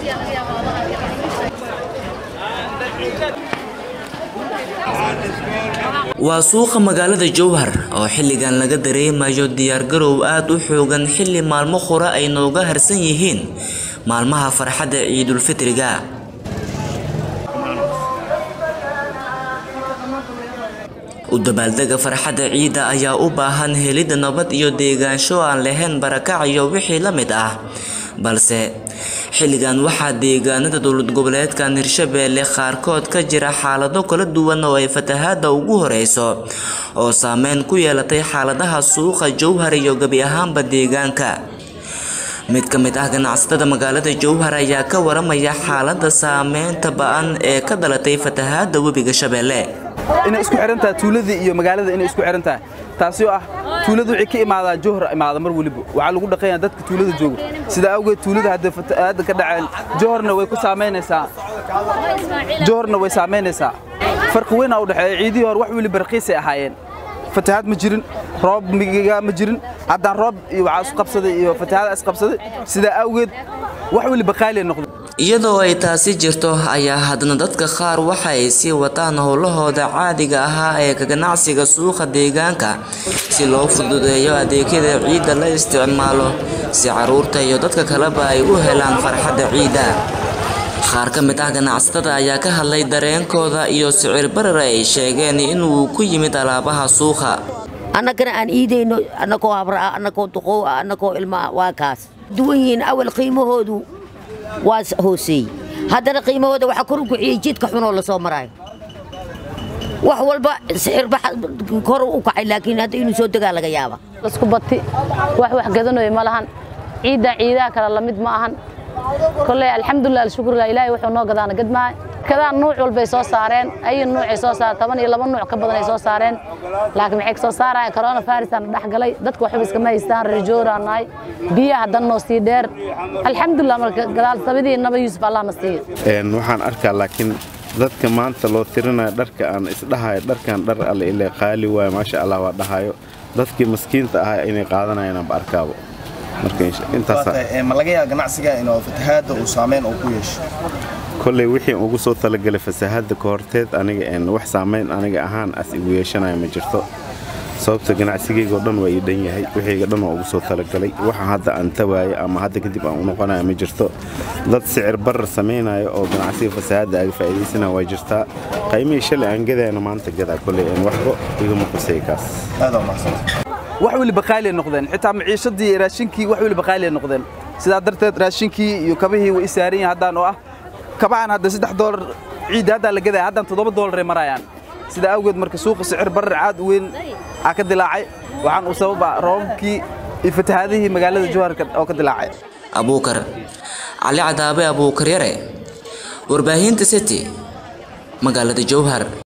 waa suuqa magaalada jowhar oo xilligan laga dareemayo diyaargarow aad u xoogan xilli maalmo hore ay nooga harsan yihiin maalmaha farxadda ciidulfitriga u dabaaldega farxadda ciidda ayaa u baahan helidda nabad iyo deegaansho aan lahayn barakac iyo wixii la mid ah balse xilligan waxaa deegaanada dowlad goboleedkan hirshabeelle qaarkood ka jira xaalado kala duwan oo ay fatahaada ugu horeyso oo saameyn ku yeelatay xaaladaha suuqa jowhar iyo gebi ahaanba deegaanka mid ka mid ah ganacsatada magaalada jowhar ayaa ka waramaya xaalada saameynta ba-an ee ka dhalatay fatahaada webiga shabeelle inay isku xiran tahay tuuladii iyo magaalada inay isku xiran tahay taasi oo ah tuuladu wixii ka imaadaa jowhar imaada mar weliba waxaa lagu dhaqayaa dadka tuulada jooga sida awgeed tuulada hadda fatahaada ka dhaceen jowharna way ku saamaynaysaa jowharna way saamaynaysaa farqi weyn aa u dhexeeya ciidihii hore wax weliba raqiisay ahaayeen fatahaad ma jirin roob migiga ma jirin haddaan roob iyo waxaa isku qabsaday iyo fatahaada isqabsaday sidaa awgeed wax weliba qaaliya noqday iyadoo ay taasi jirto ayaa haddana dadka qaar waxa ay sii wataan howlahooda caadiga ahaa ee ka ganacsiga suuqa deegaanka si loo fududeeyo adeegyada ciidda la isticmaalo si caruurta iyo dadka kaleba ay u helaan farxadda ciidda qaar ka mid ah ganacsatada ayaa ka hadlay dareenkooda iyo sicir barar ay sheegeen inuu ku yimid alaabaha suuqa annagana aan iidayno annagoo habra ah annagoo duqow ah annagoo ilma ah waa kaas duwan yihiin awal qiimahoodu waa hooseeyey haddana qiimahooda waxaa kor u kiciyey jidka xunoo la soo maraayo wax walba sixirba kor u kacay laakiin hadda inuu soo degaa laga yaaba isku bati wax wax gadanayo ma lahan ciidda ciidaha kale lamid ma ahan kolley alxamdulilah alshukurlah ilaahay wuxuu noo gadaana gadmaa kadaan nuuc walbay soo saareen ayi nuucay soo saareen toban iyo laba nuuc ka badan ay soo saareen laakiin maxay soo saarayaan corona virusaan dhex galay dadku waxba iskama haystaan rajooraan nahay biyaha dan noo sii dheer alxamdulilah marka gadaal sabidii naba yuusuf allah na siiyo waxaan arkaa laakiin dadka maanta loo tirinayo dharka aan isdhahayo dharkan dhar alle ile qaali waayo maasha allah waa dhahayo dadkii maskiinta ahaa inay qaadanayaanba arkaabo ma laga yaaba ganacsiga inuu fatahaada uu saameyn uu ku yeesho kolley wixii ugu soo talagalay fasahaadda ka horteed aniga wax saamayn aniga ahaan as igu yeeshanaya ma jirto sababta ganacsigaygao dhan waa ii dhan yahay wixiyga dhan waa ugu soo talagalay waxa hadda aan tawaayo ama hadda kadib aan u noqonaya ma jirto dad sicir barar samaynayo oo ganacsiga fasahaadda aga faa'iidaysanaya waa jirtaa qaymihii shalay aan gadayana maanta gadaa kolley waxba igama qusay kaas aada mahadsan wax weliba qaaliya noqdeen xitaa maciishadii raashinkii wax weliba qaaliya noqdeen sidaa darteed raashinkii iyo kabihii way isaaran yihiin haddaan oo ah kabahan hadda saddex doolar ciidda haddaan la gadaya haddaan toddoba doolaray marayaan sidaa awgeed marka suuqa sicir barar caad u weyn aa ka dilaacay waxaan uu sababa roobabkii iyo fatahaadihii magaalada jowharka oo ka dilaacay abuukar cali cadaabe abuukar yare warbaahinta city magaalada jowhar